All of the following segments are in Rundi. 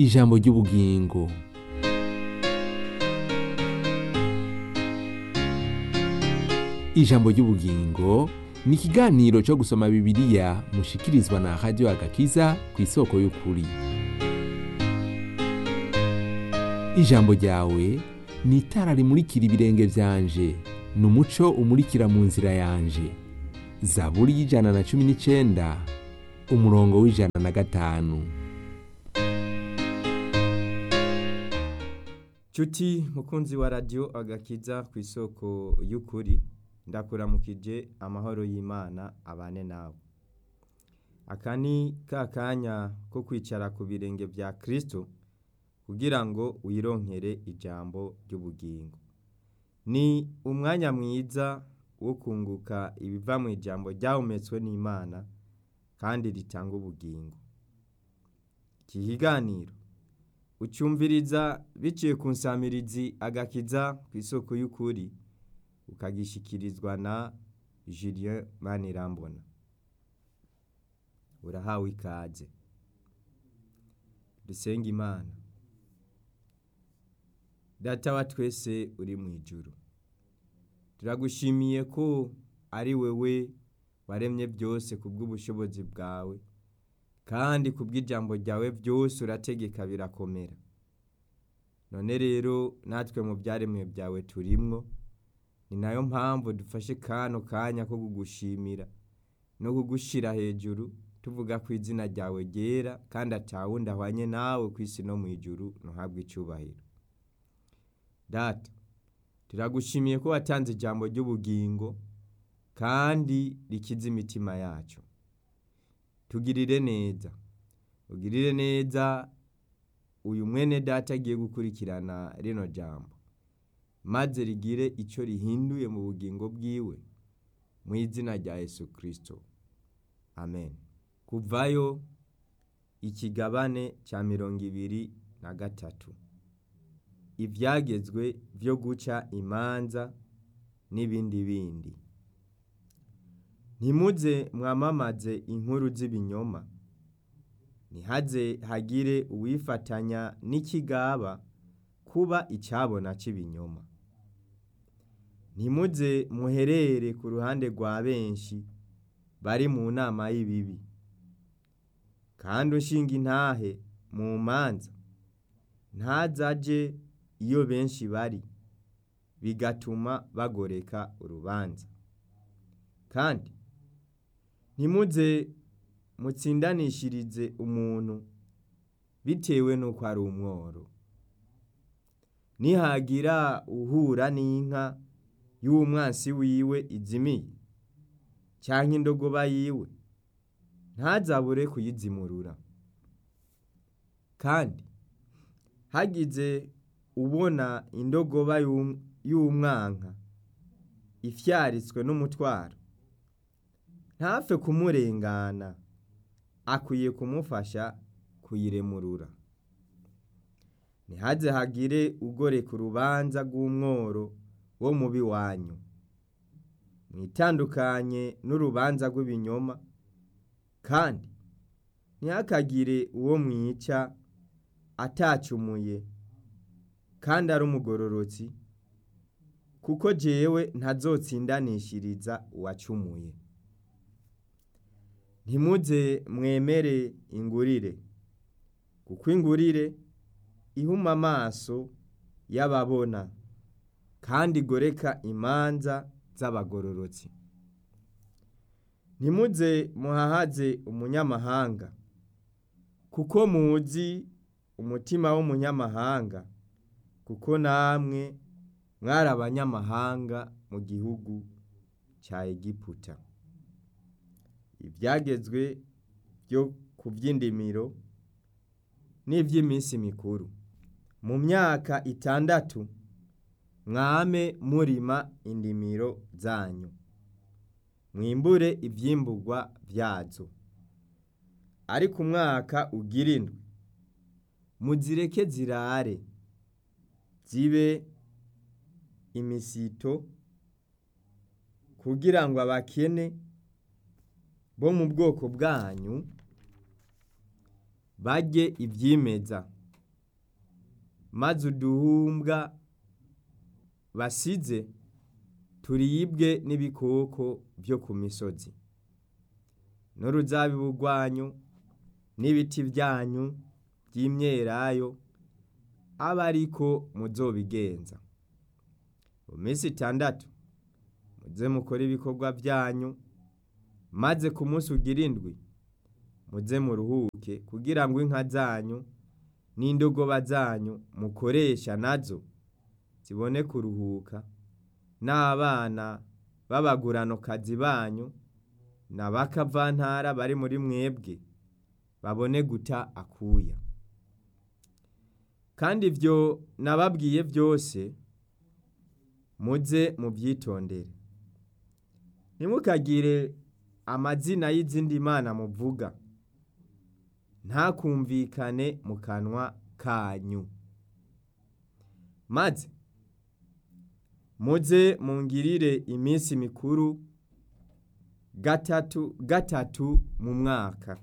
ijambo ry'ubugingo ijambo ry'ubugingo ni ikiganiro cyo gusoma bibiliya mushikirizwa na radiyo agakiza ku isoko y'ukuri ijambo ryawe ni itara rimurikira ibirenge byanje ni umuco umurikira mu nzira yanje zaburi y'ijana na cumi n'icyenda umurongo w'ijana na gatanu Cuti mukunzi wa radio agakiza ku isoko y'ukuri ndakuramukije amahoro y'Imana abane nawe aka ni ka kanya ko kwicara ku birenge bya Kristo kugira ngo wironkere ijambo ry'ubugingo ni umwanya mwiza wo kunguka ibiva mu ijambo ryahumetswe n'Imana kandi ritanga ubugingo iki kiganiro ucyumviriza biciye ku nsamirizi agakiza ku isoko y'ukuri ukagishikirizwa na Julien Manirambona urahawe ikaze dusenga imana data wa twese uri mu ijuru turagushimiye ko ari wewe waremye byose ku bw'ubushobozi bwawe kandi ku bw'ijambo ryawe byose urategeka birakomera none rero natwe mu byaremwe byawe turimwo ni nayo mpamvu dufashe kano kanya ko kugushimira no kugushyira hejuru tuvuga ko izina ryawe ryera kandi atawundi ahwanye nawe ku isi no mu ijuru ntuhabwe icyubahiro data turagushimiye ko watanze ijambo ry'ubugingo kandi rikiza imitima yacu tugirire neza ugirire neza uyu mwene data agiye gukurikirana rino jambo maze rigire icyo rihinduye mu bugingo bwiwe mu izina rya Yesu kirisito amen kuvayo ikigabane cya mirongo ibiri na gatatu ibyagezwe byo guca imanza n'ibindi bindi ntimuze mwamamaze inkuru z'ibinyoma ntihaze hagire uwifatanya n'ikigaba kuba icyabona cy'ibinyoma ntimuze muherere ku ruhande rwa benshi bari mu nama y'ibibi kandi ushinga intahe mu manza ntazaje iyo benshi bari bigatuma bagoreka urubanza kandi ntimuze mutsindanishirize umuntu bitewe n'uko ari umworo nihagira uhura n'inka y'umwansi wiwe izimiye cyangwa indogoba yiwe ntazabure kuyizimurura kandi hagize ubona indogoba y'umwanka ifyaritswe n'umutwaro ntapfe kumurengana akwiye kumufasha kuyiremurura ntihaze hagire ugoreka urubanza rw'umworo wo mubi wanyu mwitandukanye n'urubanza rw'ibinyoma kandi ntihakagire uwo mwica atacumuye kandi ari umugororotsi kuko jewe ntazotsindanishiriza uwacumuye ntimuze mwemere ingurire kuko ingurire ihuma amaso y'ababona kandi igoreka imanza z'abagororotsi ntimuze muhahaze umunyamahanga kuko muzi umutima w'umunyamahanga kuko namwe mwari abanyamahanga mu gihugu cya egiputa ibyagezwe byo ku by'indimiro n'iby'iminsi mikuru mu myaka itandatu mwame murima indimiro zanyu mwimbure ibyimburwa byazo ariko umwaka ugira indwi muzireke zirare zibe imisito kugira ngo abakene bo mu bwoko bwanyu barye ibyimeza maze uduhumbwa basize turibwe n'ibikoko byo ku misozi n'uruzabibu rwanyu n'ibiti byanyu by'imyelayo abe ariko muzobigenza mu minsi itandatu muze mukore ibikorwa byanyu maze ku munsi ugira indwi muze muruhuke kugira ngo inka zanyu n'indogoba zanyu mukoresha nazo zibone kuruhuka n'abana b'abaguranokazi banyu n'abakavantara bari muri mwebwe babone guta akuya kandi ibyo nababwiye byose muze mubyitondere ntimukagire amazina y'izindi mana muvuga ntakumvikane mu kanwa kanyu maze muze mungirire iminsi mikuru gatatu gatatu mu mwaka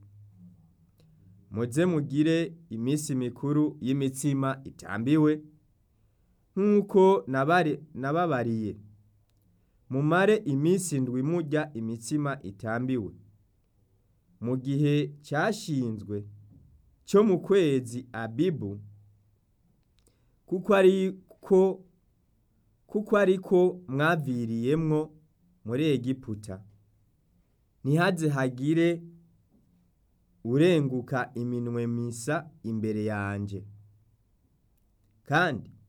muze mugire iminsi mikuru y'imitsima itambiwe nk'uko nababariye mumare iminsi ndwi murya imitsima itambiwe mu gihe cyashinzwe cyo mu kwezi abibu kuko ariko kuko ariko mwaviriyemwo muri egiputa ntihaze hagire urenguka iminwe misa imbere yanjye kandi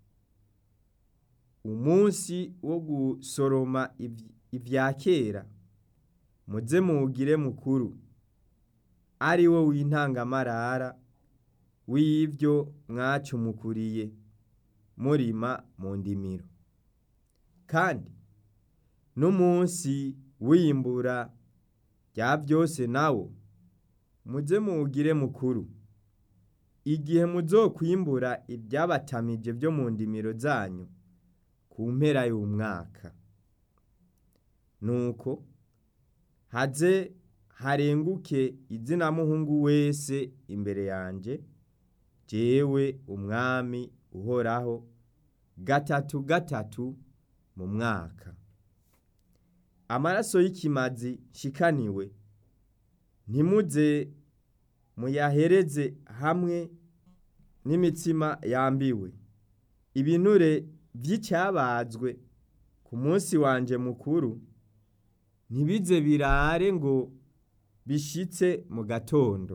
umunsi wo gusoroma ibya kera muze muwugire mukuru ari wo w'intangamarara w'ibyo mwacumukuriye murima mu ndimiro kandi n'umunsi w'imbura rya byose nawo muze muwugire mukuru igihe muzokwimbura ibyabatamije byo mu ndimiro zanyu ku mpera y'umwaka nuko haze harenguke izinamuhungu wese imbere yanjye jewe umwami uhoraho gatatu gatatu mu mwaka amaraso y'ikimazi shikaniwe ntimuze muyahereze hamwe n'imitsima yambiwe ibinure by'icyabazwe ku munsi wanje mukuru ntibize birare ngo bishitse mu gatondo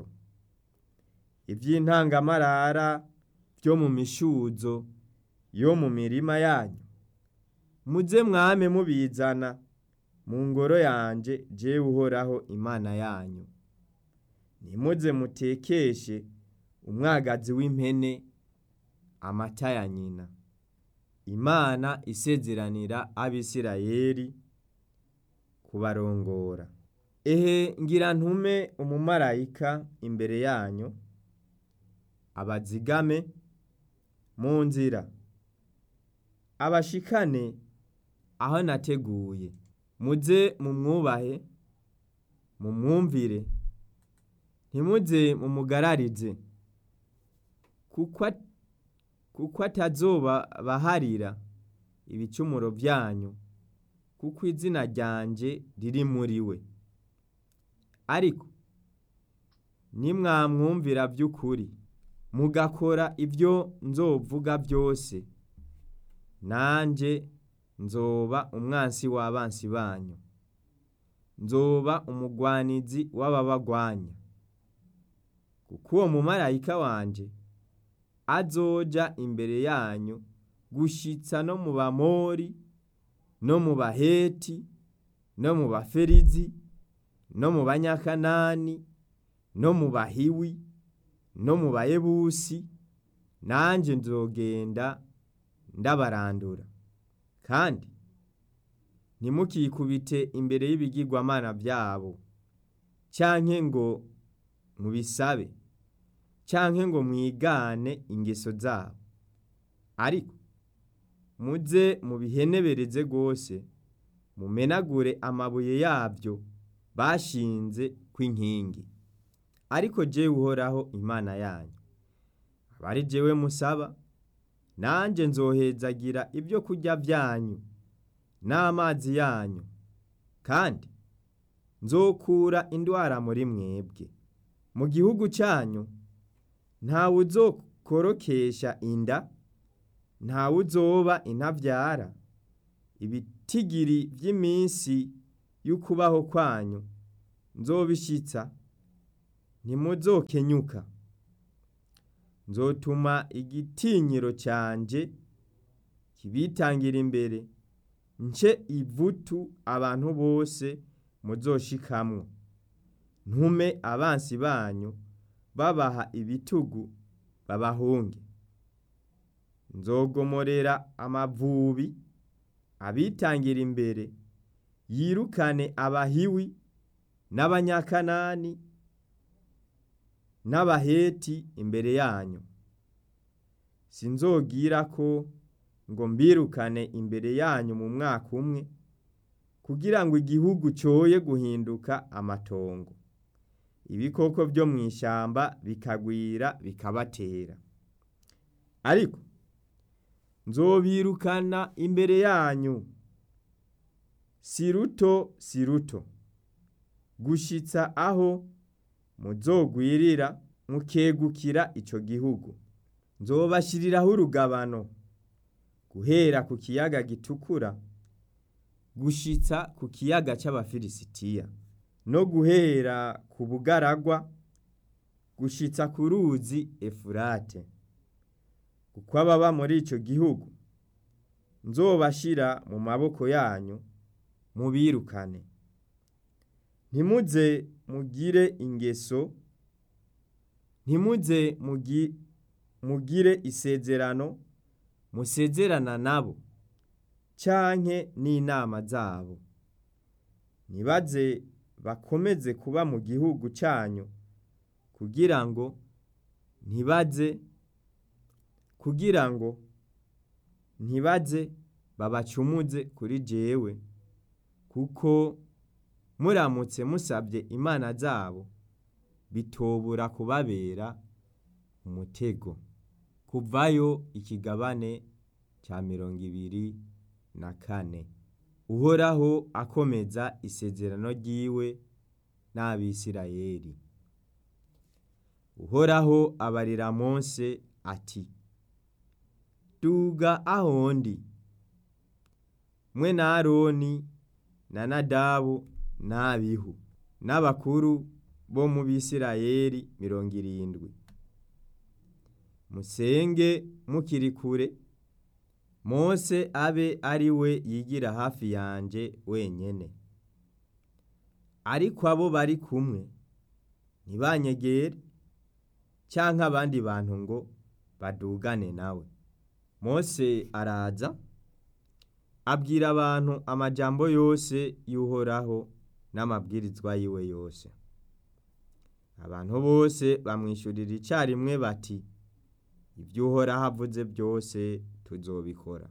iby'intangamarara byo mu mishuzo yo mu mirima yanyu muze mwame mubizana mu ngoro yanjye jewe uhoraho imana yanyu ntimuze mutekeshe umwagazi w'impene amata ya nyina imana isezeranira abisirayeli kubarongora ehe ngira ntume umumarayika imbere yanyu abazigame mu nzira abashikane aho nateguye muze mumwubahe mumwumvire ntimuze mumugararize kuko atazoba baharira ibicumuro byanyu kuko izina ryanjye riri muri we ariko nimwamwumvira by'ukuri mugakora ibyo nzovuga byose nanjye nzoba umwansi w'abansi banyu nzoba umugwanizi w'ababagwanya kuko uwo mumarayika wanjye azoja imbere yanyu gushitsa no mu bamori no mu baheti no mu baferizi no mu banyakanani no mu bahiwi no mu bayebusi nanjye nzogenda ndabarandura kandi ntimukikubite imbere y'ibigirwamana byabo cyanke ngo mubisabe cyanke ngo mwigane ingeso zabo ariko muze mubihenebereze rwose mumenagure amabuye yabyo bashinze kw'inkingi ariko jewe uhoraho imana yanyu abari jewe musaba nanjye nzohezagira ibyo kurya byanyu n'amazi yanyu kandi nzokura indwara muri mwebwe mu gihugu cyanyu ntawe uzokorokesha inda ntawe uzoba intabyara ibitigiri by'iminsi y'ukubaho kwanyu nzobishyitsa ntimuzokenyuka nzotuma igitinyiro cyanjye kibitangira imbere nce ivutu abantu bose muzoshikamwo ntume abansi banyu babaha ibitugu babahunge nzogomorera amavubi abitangira imbere yirukane abahiwi n'abanyakanani n'abaheti imbere yanyu sinzogira ko ngo mbirukane imbere yanyu mu mwaka umwe kugira ngo igihugu cyoye guhinduka amatongo ibikoko byo mu ishyamba bikagwira bikabatera ariko nzobirukana imbere yanyu si ruto si ruto gushyitsa aho muzogwirira mukegukira icyo gihugu nzobashyiriraho urugabano guhera ku kiyaga gitukura gushyitsa ku kiyaga cy'abafilisitiya no guhera ku bugaragwa gushyitsa ku ruzi efurate kuko ababa muri icyo gihugu nzobashyira mu maboko yanyu mubirukane ntimuze mugire ingeso ntimuze mugire isezerano musezerana nabo cyanke n'inama zabo ntibaze bakomeze kuba mu gihugu cyanyu kugira ngo ntibaze kugira ngo ntibaze babacumuze kuri jewe kuko muramutse musabye imana zabo bitobura kubabera umutego kuvayo ikigabane cya mirongo ibiri na kane uhoraho akomeza isezerano ry'iwe n'abisirayeli uhoraho abarira Mose ati duga ahondi mwe na aroni na nadabu n'abihu n'abakuru bo mu bisirayeli mirongo irindwi musenge mukiri kure Mose abe ari we yigira hafi yanjye wenyine ariko abo bari kumwe ntibanyegere cyangwa abandi bantu ngo badugane nawe Mose araza abwira abantu amajambo yose y'uhoraho n'amabwirizwa yiwe yose abantu bose bamwishyurira icyarimwe bati ibyo uhoraho avuze byose tuzobikora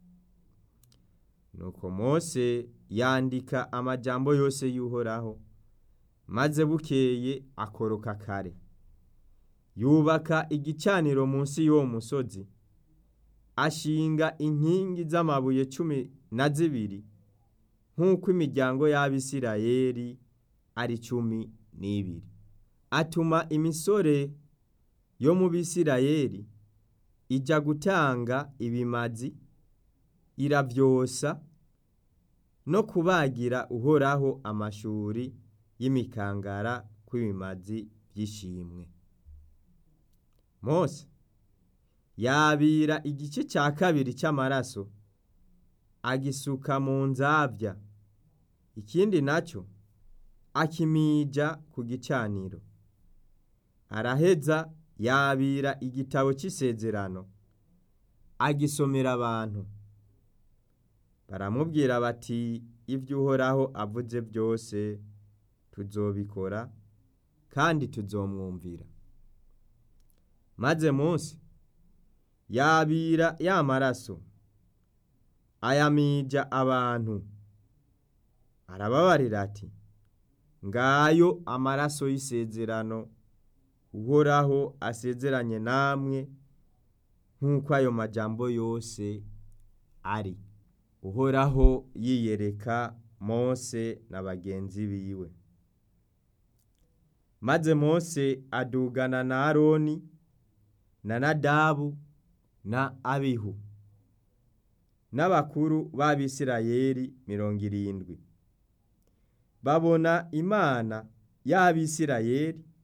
nuko Mose yandika amajambo yose y'uhoraho maze bukeye akoroka kare yubaka igicaniro munsi y'uwo musozi ashinga inkingi z'amabuye cumi na zibiri nk'uko imiryango y'abisirayeli ari cumi n'ibiri atuma imisore yo mu bisirayeli ijya gutanga ibimazi iravyosa no kubagira uhoraho amashuri y'imikangara kw'ibimazi by'ishimwe Mose yabira igice cya kabiri cy'amaraso agisuka mu nzabya ikindi nacyo akimija ku gicaniro araheza yabira igitabo cy'isezerano agisomera abantu baramubwira bati ibyo uhoraho avuze byose tuzobikora kandi tuzomwumvira maze munsi yabira ya maraso ayamija abantu arababarira ati ngayo amaraso y'isezerano uhoraho asezeranye namwe nk'uko ayo majambo yose ari uhoraho yiyereka mose na bagenzi biwe maze mose adugana na aroni na nadabu na abihu n'abakuru b'abisirayeli mirongo irindwi babona imana y'abisirayeli